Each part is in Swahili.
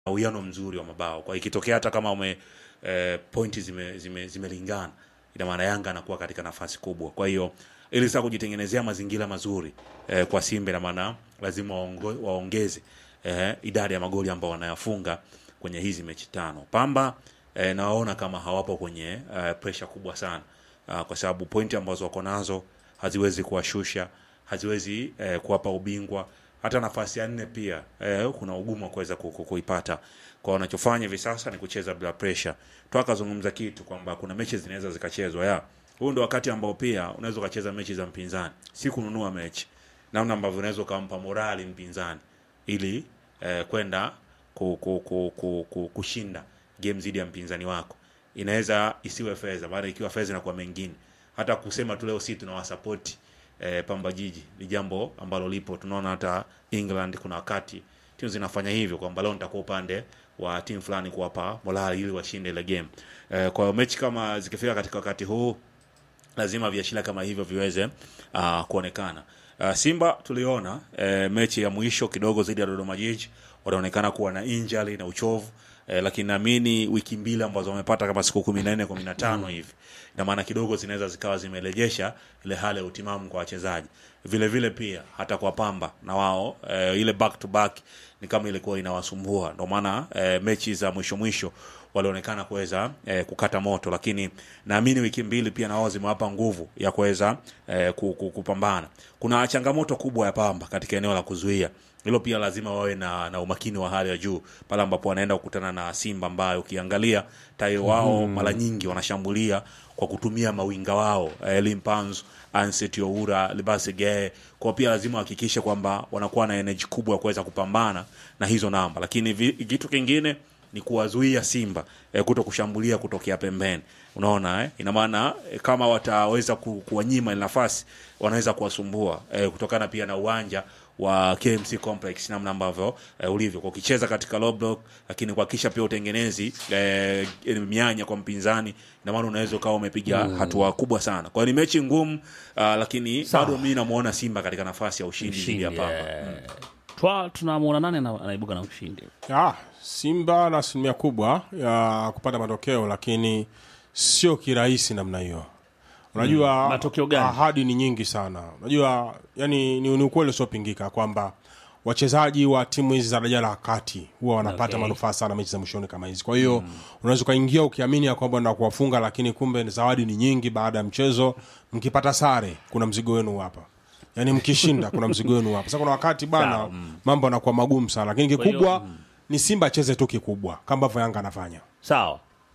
uwiano mzuri wa mabao. Kwa ikitokea hata kama ume eh, pointi zime, zime, zimelingana ina maana Yanga anakuwa katika nafasi kubwa. Kwa hiyo ili sasa kujitengenezea mazingira mazuri eh, kwa Simba ina maana lazima waongo, waongeze eh, idadi ya magoli ambao wanayafunga kwenye hizi mechi tano. Pamba eh, nawaona kama hawapo kwenye eh, pressure kubwa sana ah, kwa sababu pointi ambazo wako nazo haziwezi kuwashusha, haziwezi eh, kuwapa ubingwa. Hata nafasi ya nne pia eh, kuna ugumu wa kuweza ku- ku- kuipata. Kwa wanachofanya hivi sasa ni kucheza bila pressure. Twakazungumza kitu kwamba kuna mechi zinaweza zikachezwa ya huu ndo wakati ambao pia unaweza ukacheza mechi za mpinzani, si kununua mechi, namna ambavyo unaweza ukampa morali mpinzani ili eh, kwenda ku, ku, ku, ku, ku, kushinda game zidi ya mpinzani wako. Inaweza isiwe fedha, maana ikiwa fedha inakuwa mengine. Hata kusema tu leo si tunawasapoti eh, Pamba Jiji ni jambo ambalo lipo. Tunaona hata England kuna wakati timu zinafanya hivyo kwamba leo nitakuwa upande wa timu fulani kuwapa morali ili washinde ile game. Eh, kwa hiyo mechi kama zikifika katika wakati huu lazima viashiria kama hivyo viweze uh, kuonekana. Uh, Simba tuliona uh, mechi ya mwisho kidogo zaidi ya Dodoma Jiji wanaonekana kuwa na injury na uchovu uh, lakini naamini wiki mbili ambazo wamepata kama siku kumi na nne kumi na tano hivi ina maana kidogo zinaweza zikawa zimerejesha ile hali ya utimamu kwa wachezaji. Vile vile pia hata kwa Pamba na wao uh, ile back to back ni kama ilikuwa inawasumbua, ndio maana uh, mechi za mwisho mwisho walionekana kuweza eh, kukata moto, lakini naamini wiki mbili pia nao zimewapa nguvu ya kuweza eh, ku- ku- kupambana. Kuna changamoto kubwa ya Pamba katika eneo la kuzuia hilo, pia lazima wawe na, na umakini wa hali ya juu pale ambapo wanaenda kukutana na Simba ambayo ukiangalia tairi wao mara nyingi wanashambulia kwa kutumia mawinga wao eh, Limpanzu Anset Oura Libase Gee kwa pia lazima wahakikishe kwamba wanakuwa na energy kubwa ya kuweza kupambana na hizo namba, lakini vi- kitu kingine ni kuwazuia Simba eh, kuto kushambulia kutokea pembeni. Unaona eh? Ina maana eh, kama wataweza ku, kuwanyima ile nafasi wanaweza kuwasumbua eh, kutokana pia na uwanja wa KMC Complex namna ambavyo eh, ulivyo kwa ukicheza katika low block, lakini kuhakikisha pia utengenezi eh, mianya kwa mpinzani, ina maana unaweza ukawa umepiga hatua kubwa sana. Kwa hiyo ni mechi ngumu uh, lakini Sawa. bado mimi namuona Simba katika nafasi ya ushindi dhidi ya Pamba. eh, twa tunamwona nani ana- anaibuka na ushindi Ah, Simba na asilimia kubwa ya kupata matokeo, lakini sio kirahisi namna hiyo. Unajua Matokeo gani? ahadi ni nyingi sana. Unajua yani ni, ni ukweli usiopingika kwamba wachezaji wa timu hizi za daraja la kati huwa wanapata Okay. manufaa sana mechi za mwishoni kama hizi. Kwa hiyo unaweza ukaingia ukiamini ya kwamba na kuwafunga, lakini kumbe zawadi ni nyingi baada ya mchezo. Mkipata sare, kuna mzigo wenu hapa yaani mkishinda kuna mzigo wenu hapa. Sasa kuna wakati bana Sawa, mambo yanakuwa magumu sana, lakini hiyo, kikubwa ni Simba acheze tu kikubwa kama ambavyo Yanga anafanya. sawa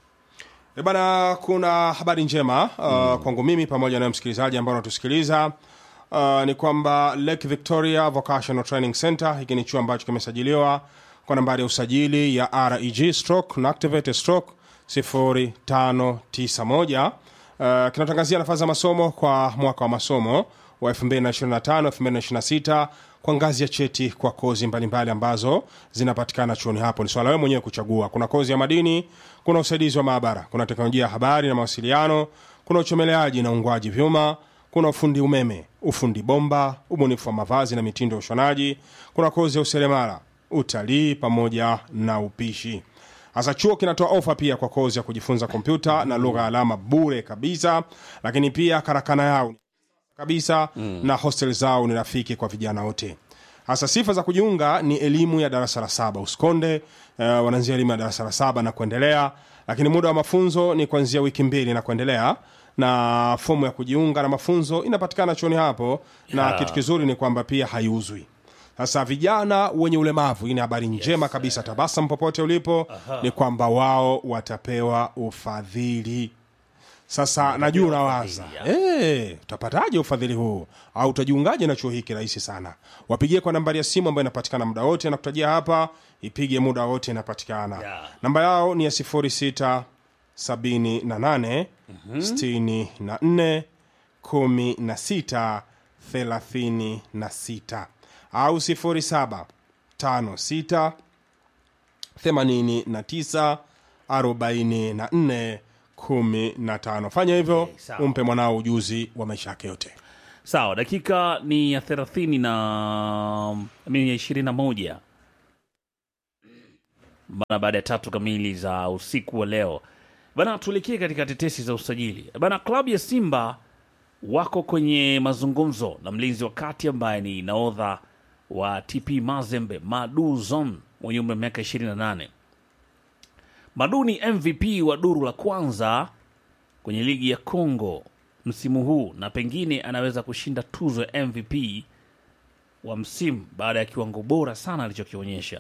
E bana, kuna habari njema uh, kwangu mimi pamoja na msikilizaji ambao anatusikiliza uh, ni kwamba Lake Victoria Vocational Training Center, hiki ni chuo ambacho kimesajiliwa kwa nambari ya usajili ya reg stroke na activate stroke 0591 uh, kinatangazia nafasi za masomo kwa mwaka wa masomo wa 2025 2026 kwa ngazi ya cheti kwa kozi mbalimbali ambazo zinapatikana chuoni hapo. Ni swala wewe mwenyewe kuchagua. Kuna kozi ya madini, kuna usaidizi wa maabara, kuna teknolojia ya habari na mawasiliano, kuna uchomeleaji na ungwaji vyuma, kuna ufundi umeme, ufundi bomba, ubunifu wa mavazi na mitindo ya ushonaji, kuna kozi ya useremala, utalii pamoja na upishi. Sasa chuo kinatoa ofa pia kwa kozi ya kujifunza kompyuta na lugha ya alama bure kabisa, lakini pia karakana yao kabisa na hostel zao ni rafiki kwa vijana wote. Hasa sifa za kujiunga ni elimu ya darasa la saba usikonde. Uh, wanaanzia elimu ya darasa la saba na kuendelea, lakini muda wa mafunzo ni kuanzia wiki mbili na kuendelea, na fomu ya kujiunga na mafunzo inapatikana chuoni hapo, na kitu kizuri ni kwamba pia haiuzwi. Sasa vijana wenye ulemavu, hii ni habari njema kabisa. Tabasam popote ulipo, ni kwamba wao watapewa ufadhili. Sasa najua unawaza eh, utapataje ufadhili huu au utajiungaje na chuo hiki? Rahisi sana, wapigie kwa nambari ya simu ambayo inapatikana muda wote, nakutajia hapa, ipige muda wote, inapatikana Yeah. namba yao ni ya 06 78 64 16 36 au 07 56 89 44 15. Fanya hivyo sawa. umpe mwanao ujuzi wa maisha yake yote. sawa dakika ni ya thelathini na mini ya ishirini na moja bana, baada ya tatu kamili za usiku wa leo bana. Tuelekee katika tetesi za usajili bana. Klabu ya Simba wako kwenye mazungumzo na mlinzi wa kati ambaye ni naodha wa TP Mazembe Madu Zon mwenye umri wa miaka 28. Madu ni MVP wa duru la kwanza kwenye ligi ya Congo msimu huu na pengine anaweza kushinda tuzo ya MVP wa msimu baada ya kiwango bora sana alichokionyesha.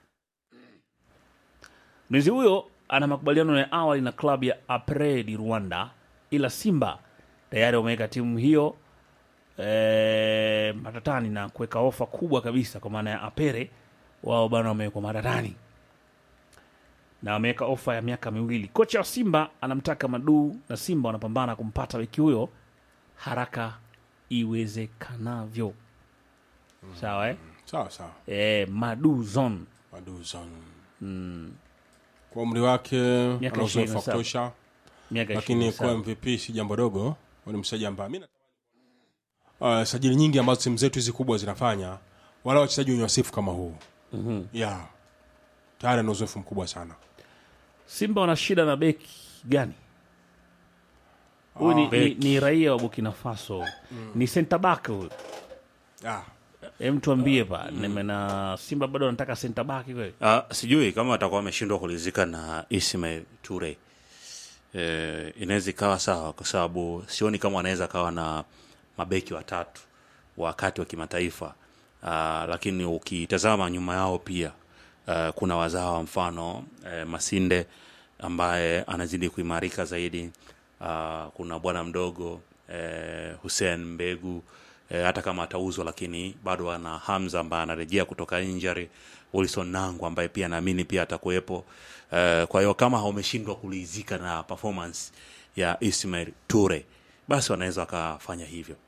Mlinzi huyo ana makubaliano ya awali na klabu ya Apre di Rwanda, ila Simba tayari wameweka timu hiyo e, matatani na kuweka ofa kubwa kabisa, kwa maana ya Apere wao bana wamewekwa matatani na wameweka ofa ya miaka miwili. Kocha wa Simba anamtaka Madu na Simba wanapambana kumpata beki huyo haraka iwezekanavyo. Sawa eh? sawa sawa E, Madu Zon Maduzan kwa umri wake Miaka ana uzoefu wa 27. kutosha miaka lakini 27. kuwa MVP si jambo dogo, ni mchezaji ambaye mimi natamani uh, sajili nyingi ambazo timu zetu hizi kubwa zinafanya, wala wachezaji wenye wasifu kama huu mm-hmm. yeah. tayari ana uzoefu mkubwa sana. Simba wana shida na beki gani? Huyu ni, ni, beki. ni raia wa Burkina Faso ni center back huyu. yeah. Hem, tuambie pa mm. na Simba bado wanataka center back kweli? Ah, sijui kama atakuwa ameshindwa kulizika na Ismail Ture. Eh, inaweza ikawa sawa kwa sababu sioni kama anaweza kawa na mabeki watatu wakati wa kimataifa. Ah, lakini ukitazama nyuma yao pia ah, kuna wazawa mfano eh, Masinde ambaye anazidi kuimarika zaidi. Ah, kuna bwana mdogo eh, Hussein Mbegu eh, hata kama atauzwa lakini bado ana Hamza ambaye anarejea kutoka injury, Wilson Nangu ambaye pia naamini pia atakuwepo. Eh, kwa hiyo kama wameshindwa kulizika na performance ya Ismail Ture, basi wanaweza wakafanya hivyo.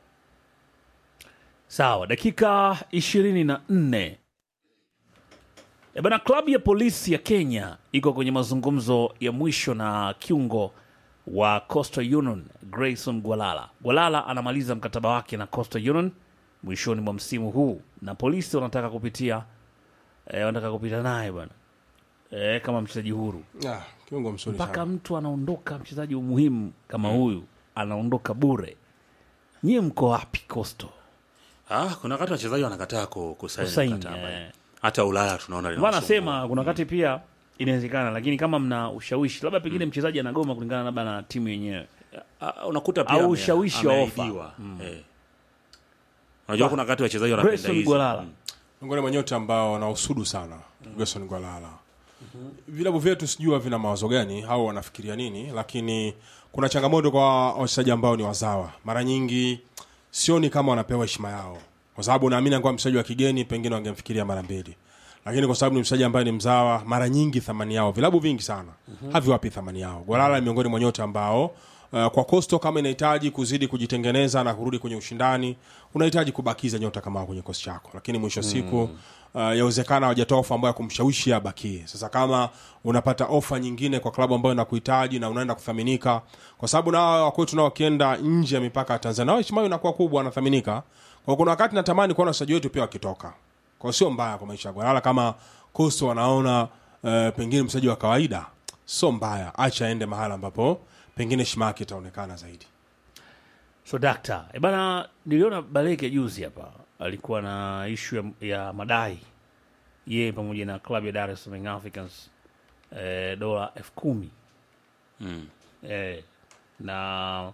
Sawa, dakika ishirini na nne. E bana, klabu ya polisi ya Kenya iko kwenye mazungumzo ya mwisho na kiungo wa Coastal Union Grayson Gwalala. Gwalala anamaliza mkataba wake na Coastal Union mwishoni mwa msimu huu, na polisi wanataka kupitia e, wanataka kupita naye bwana e, kama mchezaji huru Yeah, kiungo mzuri mpaka sana. mtu anaondoka, mchezaji muhimu kama huyu anaondoka bure. Nyie mko wapi Coastal? Ah, kuna wakati wachezaji wanakataa ku- kusaini Kusaini, mkataba. eh. Hata Ulaya tunaona Ndio linawasumbua. nasema kuna wakati pia inawezekana, lakini kama mna ushawishi, labda pengine mchezaji anagoma kulingana labda na timu yenyewe. Ah, unakuta pia Au ame- ushawishi wa ofa. ameahidiwa. Eh. Unajua kuna wakati wachezaji wanapenda Grayson hizi. Gwalala. Mm. miongoni mwa nyota ambao wanausudu sana Gerson Gwalala. Vilabu vyetu sijua vina mawazo gani au wanafikiria nini, lakini kuna changamoto kwa wachezaji ambao ni wazawa. Mara nyingi sioni kama wanapewa heshima yao, kwa sababu naamini angekuwa mchezaji wa kigeni pengine wangemfikiria mara mbili, lakini kwa sababu ni mchezaji ambaye ni mzawa, mara nyingi thamani yao vilabu vingi sana haviwapi thamani yao. Gwalala ni miongoni mwa nyota ambao Uh, kwa Coastal kama inahitaji kuzidi kujitengeneza na kurudi kwenye ushindani, unahitaji kubakiza nyota kama hao kwenye kosi chako, lakini mwisho wa siku uh, yawezekana hawajatoa ofa ambayo ya kumshawishi abakie. Sasa kama unapata ofa nyingine kwa klabu ambayo inakuhitaji na unaenda kuthaminika, kwa sababu na wao wakwetu nao wakienda nje ya mipaka ya Tanzania, nao heshima yao inakuwa kubwa, wanathaminika. Kwa kuna wakati natamani kuona wachezaji wetu pia wakitoka, kwa sio mbaya kwa maisha ya Gwalala. Kama Coastal wanaona uh, pengine mchezaji wa kawaida sio mbaya, acha aende mahala ambapo pengine heshima yake itaonekana zaidi. So dakta, e bana, niliona Baleke juzi hapa alikuwa na ishu ya, ya madai yeye pamoja na klabu ya Dar es Salaam Young Africans eh, dola elfu kumi Mm. eh, na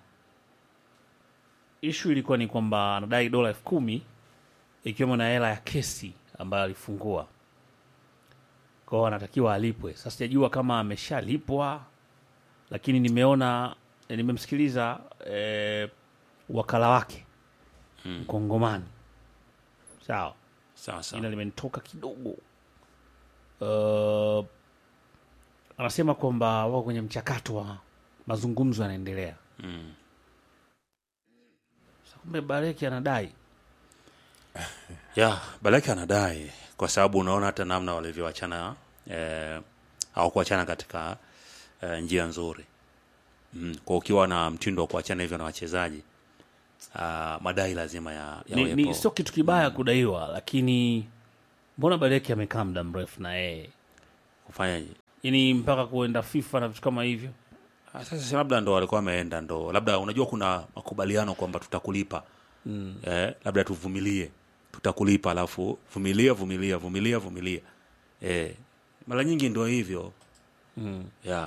ishu ilikuwa ni kwamba anadai dola elfu kumi ikiwemo na hela ya kesi ambayo alifungua kwao, anatakiwa alipwe. Sasa sijajua kama ameshalipwa, lakini nimeona eh, nimemsikiliza eh, wakala wake mkongomani sawa Sawa sawa. jina limenitoka kidogo uh, anasema kwamba wako kwenye mchakato wa mazungumzo yanaendelea Mm. Sasa kumbe bareki anadai ya Balaki anadai kwa sababu unaona hata namna walivyoachana eh, au kuachana katika eh, njia nzuri mm. Kwa ukiwa na mtindo wa kuachana hivyo na wachezaji ah, madai lazima ya, ni, yawepo. ni sio kitu kibaya kudaiwa lakini mbona bareki amekaa muda mrefu na yeye kufanyaje yani mpaka kuenda FIFA na vitu kama hivyo. Ah, sasa si labda ndo walikuwa wameenda ndo labda unajua kuna makubaliano kwamba tutakulipa mm. eh, labda tuvumilie tutakulipa alafu vumilia vumilia vumilia vumilia eh, mara nyingi ndo hivyo Mm. yeah.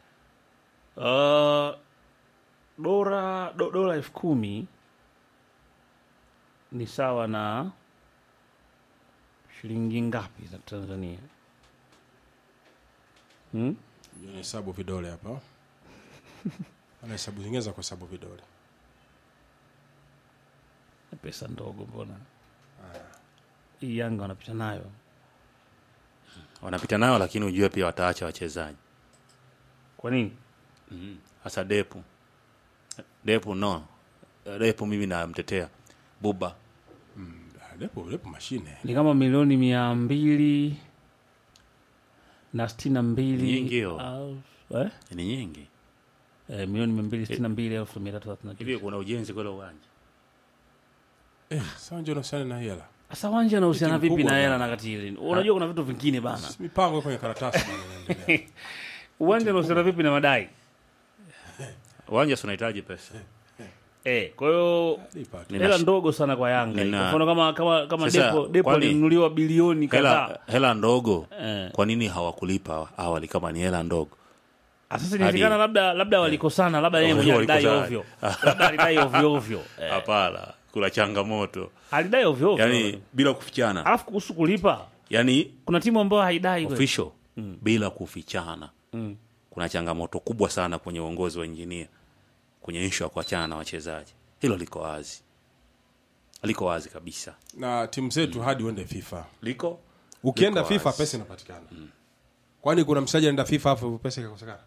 Uh, dola do, dola elfu kumi ni sawa na shilingi ngapi za Tanzania? Hmm? hesabu vidole hapa ana hesabu zingine za kuhesabu vidole Pesa ndogo mbona? Hii Yanga wanapita nayo. wanapita nayo lakini ujue pia wataacha wachezaji Kwa nini? hasa depu depu no depu mimi namtetea buba Ah, lepo lepo mashine Ni kama milioni mia mbili na sitini na mbili Nyingi hiyo. au- eh? ni nyingi Eh, milioni mia mbili sitini na mbili elfu mia tatu thelathini na tisa. hivi kuna ujenzi kwele uwanja eh, sawa ndio nahusiana na hela Sasa wanja unahusiana Timu vipi kubwa na hela bana. na katili? Unajua kuna vitu vingine bana. Si mipango kwenye karatasi bana inaendelea. Uwanja unahusiana vipi na madai? uwanja si unahitaji pesa Eh, kwa hiyo Lipa tu. Nina hela shi- ndogo sana kwa Yanga. Nina- Kwa mfano kama kama kama Sasa, depo depo kwani- alinunuliwa bilioni kadhaa. hela, hela ndogo Eh. kwa nini hawakulipa awali kama ni hela ndogo Ah, Sasa inawezekana labda labda walikosana, labda yeye mwenyewe alidai Walikosana. ovyo. Labda alidai ovyo ovyo. Eh, hapana kuna changamoto alidai ovyo ovyo. yani bila kufichana Alafu kuhusu kulipa, yani kuna timu ambayo haidai kweli. official bila kufichana Mm. kuna changamoto kubwa sana kwenye uongozi wa injinia kwenye ishu ya kuachana na wachezaji hilo liko wazi liko wazi kabisa na timu zetu hadi uende fifa liko ukienda Liko fifa wazi. pesa inapatikana kwani kuna mchezaji anaenda fifa afu pesa ikakosekana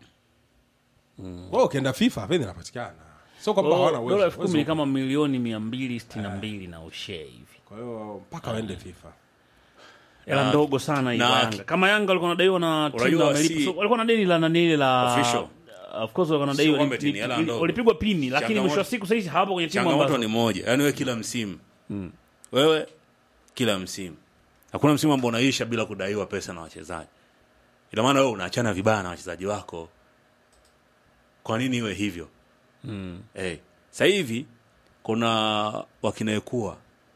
Wewe ukienda fifa fedha inapatikana sio kwamba hawana Dola uwezo elfu kumi ni uwezo kama milioni mia mbili sitini na mbili na ushee hivi. kwa hiyo mpaka waende fifa hela Na- ndogo sana hiyo na- Yanga. Kama Yanga walikuwa wanadaiwa na timu Unajua na wamelipa, si- so, walikuwa na deni la nani ile la Official. of course walikuwa wanadaiwa kwamba ni- eti ni ni- hela ni- ndogo. walipigwa pini, lakini Changamoto- mwisho wa siku sasa hizi hawapo kwenye timu changamoto ambazo ni moja yani wewe kila msimu wewe kila msimu hakuna msimu ambao unaisha bila kudaiwa pesa na wachezaji ina maana wewe unaachana vibaya na wachezaji wako kwa nini iwe hivyo mm. hey. sasa hivi kuna wakinaekua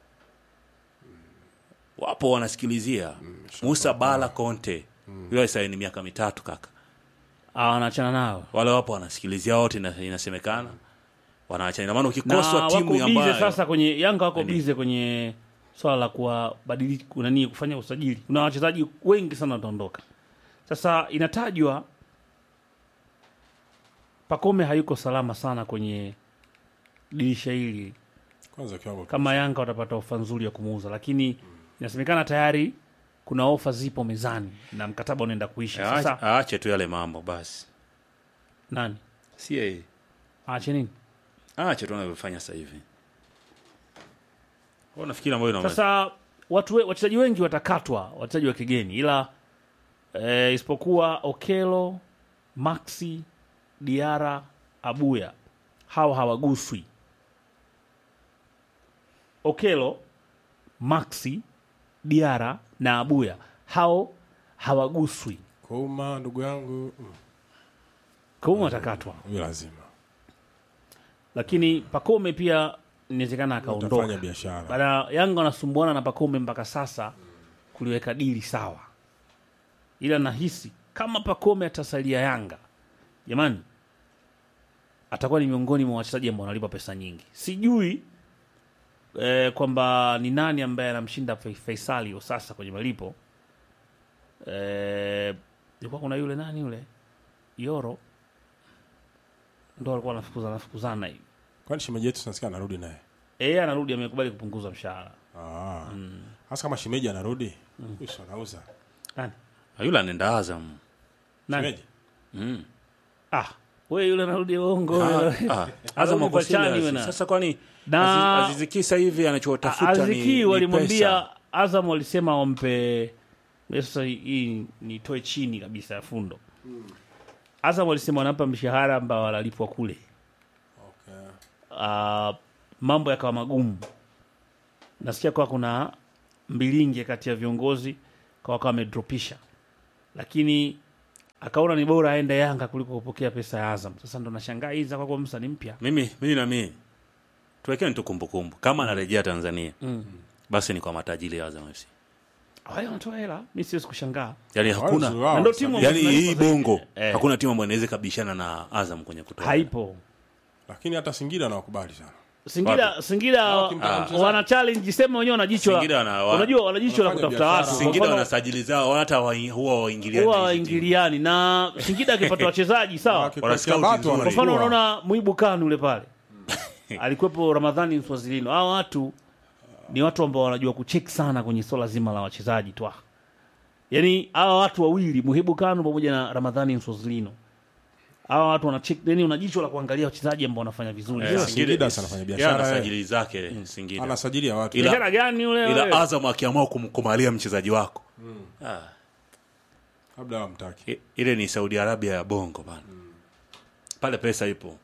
wapo wanasikilizia musa bala conte yule saini miaka mitatu kaka ah, wanaachana nao wale wapo wanasikilizia wote ina- inasemekana wanaachana ina maana na ukikoswa wako timu bize ambayo sasa kwenye Yanga wako Nani? bize kwenye swala la kuwabadili nani kufanya usajili. Kuna wachezaji wengi sana wataondoka. Sasa inatajwa Pakome hayuko salama sana kwenye dirisha hili kwanza kiwango kama Yanga watapata ofa nzuri ya kumuuza, lakini inasemekana tayari kuna ofa zipo mezani na mkataba unaenda kuisha. Aache- Sasa aache tu yale mambo basi nani si yeye aache nini? aache tu anavyofanya sasa hivi Wewe unafikiri ambayo ina Sasa watu we- wachezaji wengi watakatwa, wachezaji wa kigeni, ila e, isipokuwa Okelo, Maxi, Diara, Abuya, hawa hawaguswi. Okelo, Maxi, Diara na Abuya hao hawaguswi, Kouma ndugu yangu mm, kwa hiyo watakatwa, huyo lazima lakini Pakome pia inawezekana utafanya akaondoka. biashara Bana Yanga wanasumbuana na Pakome mpaka sasa kuliweka dili sawa, ila nahisi kama Pakome atasalia Yanga, jamani, atakuwa ni miongoni mwa wachezaji ambao wanalipa pesa nyingi. Sijui eh, kwamba ni nani ambaye anamshinda Fai- Faisali hiyo sasa kwenye malipo. Eh, ilikuwa kuna yule nani yule Yoro ndo alikuwa anafukuzana anafukuzana hivi. kwani shemeji yetu tunasikia anarudi naye Yeye anarudi amekubali kupunguza mshahara. Ah. hasa kama shemeji anarudi huyu si anauza Nani? yule anaenda Azam Nani? shemeji mm. Ah, we yule anarudi uongo. ah, wewe. ah. Azam Arudi wako kwa chani serious. wena. sasa kwani Na- Aziz- Aziz Ki hivi anachotafuta ni, Aziki ni walimwambia pesa. Azam walisema wampe sasa hii nitoe chini kabisa ya fundo. Azam walisema wanampa mshahara ambao wanalipwa kule. okay. Ah, mambo yakawa magumu. Nasikia kwa kuna mbilinge kati ya viongozi kwa wakawa wamedropisha. lakini akaona ni bora aende Yanga kuliko kupokea pesa ya Azam. Sasa ndo nashangaa hii za kwako Musa ni mpya. mimi mimi na mimi tuwekeni tu kumbukumbu kama anarejea Tanzania basi ni kwa matajiri ya Azam FC Haya wanatoa hela, mimi siwezi kushangaa. yani hakuna Wao, wao, Na ndo timu yani ambazo hii zinalipa zaidi. bongo Eh. hakuna timu ambayo inaweza kabishana na Azam kwenye kutoa Haipo. lakini hata Singida nawakubali sana Singida Singida wakimtaka ah, mchezaji. wana challenge sema wenyewe wana jicho. la- Singida wana- wa- Unajua wana jicho la wanafanya kutafuta biashara. watu. Kwa Singida mfano, wana sajili zao hata wa- huwa waingiliani huwa na hizi timu. waingiliani na Singida akipata wachezaji sawa. Wakikocha scout Bato nzuri. Kwa mfano wanachukua. unaona Muibu Kanu yule pale alikuwepo Ramadhani Mswazilino. Hao watu ni watu ambao wanajua kucheck sana kwenye swala zima la wachezaji tu. Yaani hawa watu wawili Muhibu Kanu pamoja na Ramadhani Mswazilino. Hawa watu wana check, yani una jicho la kuangalia wachezaji ambao wanafanya vizuri. Eh, Sasa, Singida sana anafanya biashara, yeye ana eh. sajili zake Singida anasajilia watu ila- biashara gani yule? ila wewe? Azam akiamua kumkumalia mchezaji wako ah, labda wamtaki i- ile ni Saudi Arabia ya bongo bana pale pesa ipo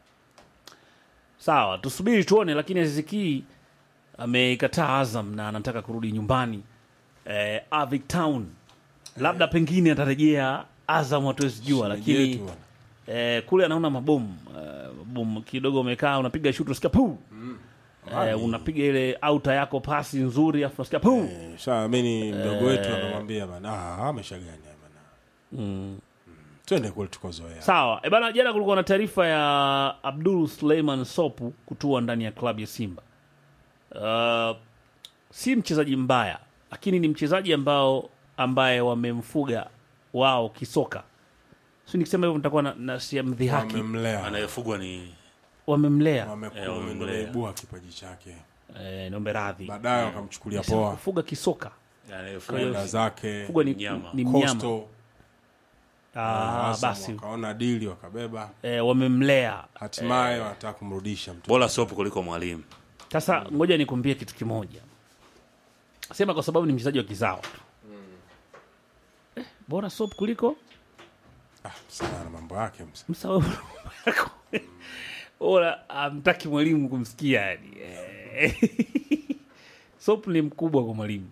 Sawa, tusubiri tuone, lakini Aziz Ki ameikataa Azam na anataka kurudi nyumbani eh, Avic Town. Labda pengine atarejea Azam, hatuwezi jua, Shemeji lakini yetu bwana. eh, kule anaona mabomu eh, mabomu kidogo, umekaa unapiga shuti unasikia pu eh, unapiga ile auta yako pasi nzuri, afu unasikia pu Eh, sasa mimi ni mdogo wetu anamwambia bana ah ameshagania bana mm. twende kule tukozoea Sawa e bana, jana kulikuwa na taarifa ya Abdul Suleiman Sopu kutua ndani ya klabu ya Simba. Uh, si mchezaji mbaya, lakini ni mchezaji ambao ambaye wamemfuga wao kisoka. Si nikisema hivyo nitakuwa na, na si mdhihaki. wamemlea anayefugwa ni Wamemlea Eh, wamemlea. wameibua kipaji chake eh, niombe radhi, baadaye wakamchukulia Nisema poa kufuga kisoka anayefugwa kwenda zake fugwa ni Mnyama. ni mnyama. Coastal, Ah, Azam basi wakaona dili wakabeba eh, wamemlea hatimaye wanataka kumrudisha mtu bora sopu kuliko mwalimu Sasa ngoja nikuambie kitu kimoja, sema kwa sababu ni mchezaji wa kizao tu eh, bora sop kuliko ah, sana na mambo yake msa msawa yako bora amtaki mwalimu kumsikia yani eh. sop ni mkubwa kwa mwalimu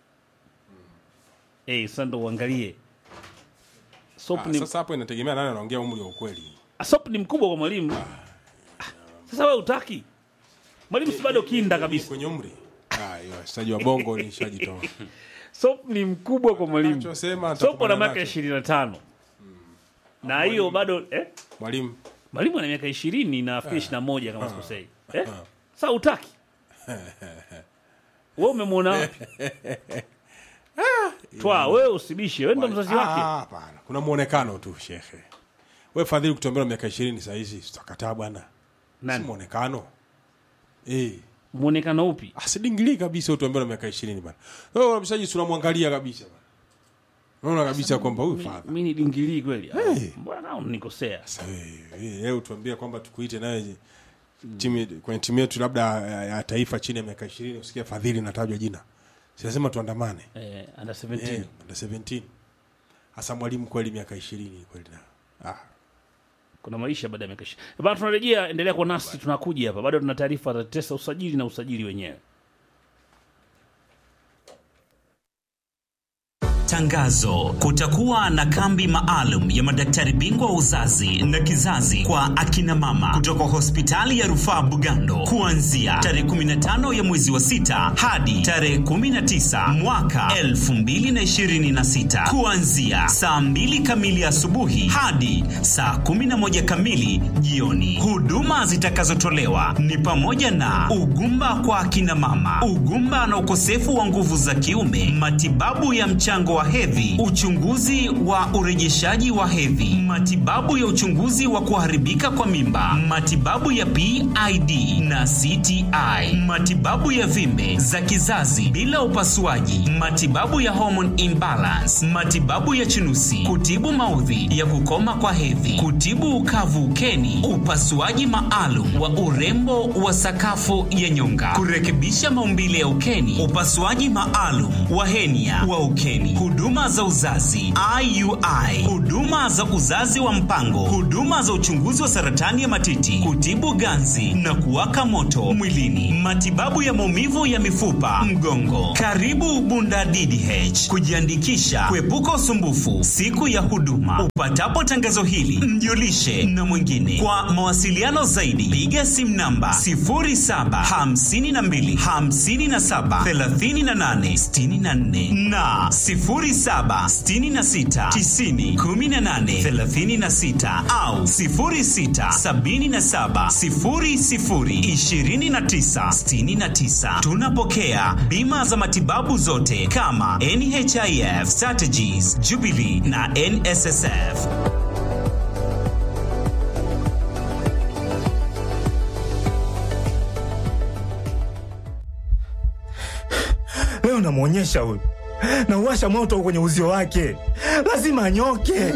eh, sasa ndo uangalie sop ah, ni sasa hapo inategemea nani anaongea umri wa ukweli sop ni mkubwa kwa mwalimu Ah, sasa wewe utaki mwalimu si bado kinda kabisa kwenye umri ah hiyo wachezaji wa bongo ni shajitoa Sop ni mkubwa kwa mwalimu. Anachosema Sop ana nitakubaliana miaka nacho. ishirini na tano na hiyo bado eh? mwalimu Mwalimu ana miaka ishirini na nafikiri ishirini na moja kama sikosei eh? Sa utaki we umemwona wapi? Twa wewe usibishe, wewe ndo mzazi Ah, wake. hapana kuna muonekano tu shekhe we fadhili kutuambia miaka ishirini sahizi tutakataa bwana si Nani muonekano eh muonekano upi? asidingilii kabisa utuambia na miaka ishirini bana wewe mchezaji tunamwangalia kabisa bana unaona kabisa kwamba huyu fadha Mi ni dingilii kweli? Hey. Ah, Mbona nao nikosea? sasa wewe wewe utuambie kwamba tukuite naye timu kwenye timu yetu labda ya, ya taifa chini ya miaka ishirini usikia fadhili natajwa jina si lazima tuandamane Eh, under 17 Eh, under 17 hasa mwalimu kweli miaka ishirini kweli na ah kuna maisha baada ya miaka ishirini. Bana, tunarejea, endelea kwa nasi, tunakuja hapa, bado tuna taarifa za tesa usajili na usajili wenyewe. Tangazo: kutakuwa na kambi maalum ya madaktari bingwa wa uzazi na kizazi kwa akina mama kutoka hospitali ya rufaa Bugando kuanzia tarehe 15 ya mwezi wa sita hadi tarehe 19 mwaka 2026 kuanzia saa 2 kamili asubuhi hadi saa 11 kamili jioni. Huduma zitakazotolewa ni pamoja na ugumba kwa akina mama, ugumba na ukosefu wa nguvu za kiume, matibabu ya mchango wa hedhi, uchunguzi wa urejeshaji wa hedhi, matibabu ya uchunguzi wa kuharibika kwa mimba, matibabu ya PID na CTI, matibabu ya vimbe za kizazi bila upasuaji, matibabu ya hormone imbalance, matibabu ya chunusi, kutibu maudhi ya kukoma kwa hedhi, kutibu ukavu ukeni, upasuaji maalum wa urembo wa sakafu ya nyonga, kurekebisha maumbile ya ukeni, upasuaji maalum wa henia wa ukeni, huduma za uzazi IUI, huduma za uzazi wa mpango, huduma za uchunguzi wa saratani ya matiti, kutibu ganzi na kuwaka moto mwilini, matibabu ya maumivu ya mifupa, mgongo. Karibu Bunda DDH kujiandikisha, kuepuka usumbufu siku ya huduma. Upatapo tangazo hili, mjulishe na mwingine. Kwa mawasiliano zaidi, piga simu namba 0752 57 38 64 na 0766 90 18 36 au 0677 00 29 69. Tunapokea bima za matibabu zote kama NHIF, Strategies, Jubilee na NSSF. Leo namwonyesha huyu, nauwasha moto kwenye uzio wake, lazima anyoke.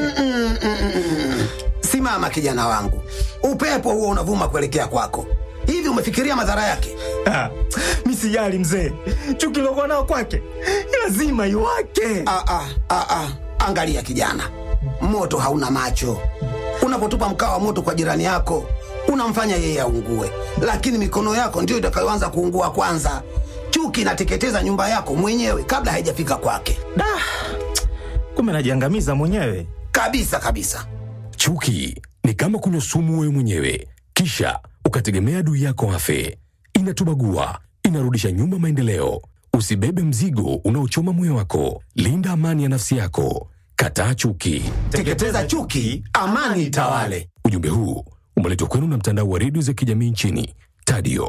Simama kijana wangu, upepo huo unavuma kuelekea kwako. Hivi umefikiria madhara yake? Ah, mi sijali mzee, chuki lokuwa nao kwake lazima iwake. Ah, ah, ah, ah. Angalia kijana, moto hauna macho. Unapotupa mkaa wa moto kwa jirani yako, unamfanya yeye aungue, lakini mikono yako ndiyo itakayoanza kuungua kwanza. Chuki inateketeza nyumba yako mwenyewe kabla haijafika kwake, Da, kumbe najiangamiza mwenyewe. kabisa kabisa. Chuki ni kama kunywa sumu wewe mwenyewe, kisha ukategemea adui yako afe. Inatubagua, inarudisha nyuma maendeleo. Usibebe mzigo unaochoma moyo wako. Linda amani ya nafsi yako. Kataa chuki. Teketeza chuki, amani itawale. Ujumbe huu umeletwa kwenu na mtandao wa redio za kijamii nchini Tadio.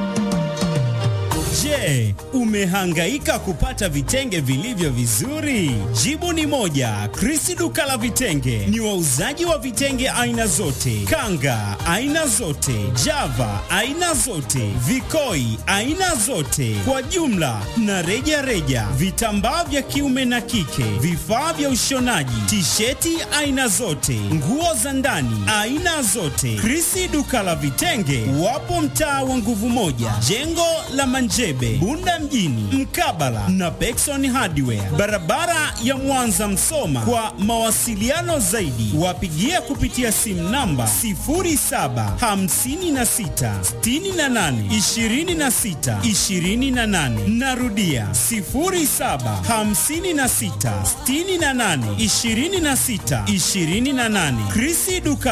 Je, umehangaika kupata vitenge vilivyo vizuri? Jibu ni moja. Krisi duka la vitenge ni wauzaji wa vitenge aina zote, kanga aina zote, java aina zote, vikoi aina zote, kwa jumla na reja reja, vitambaa vya kiume na kike, vifaa vya ushonaji, tisheti aina zote, nguo za ndani aina zote. Krisi duka la vitenge wapo mtaa wa nguvu moja, jengo la Manjebe, Bunda mjini, mkabala na Pekson Hardware, barabara ya Mwanza Msoma. Kwa mawasiliano zaidi, wapigie kupitia simu namba 0756682628. Narudia 0756682628. Krisi duka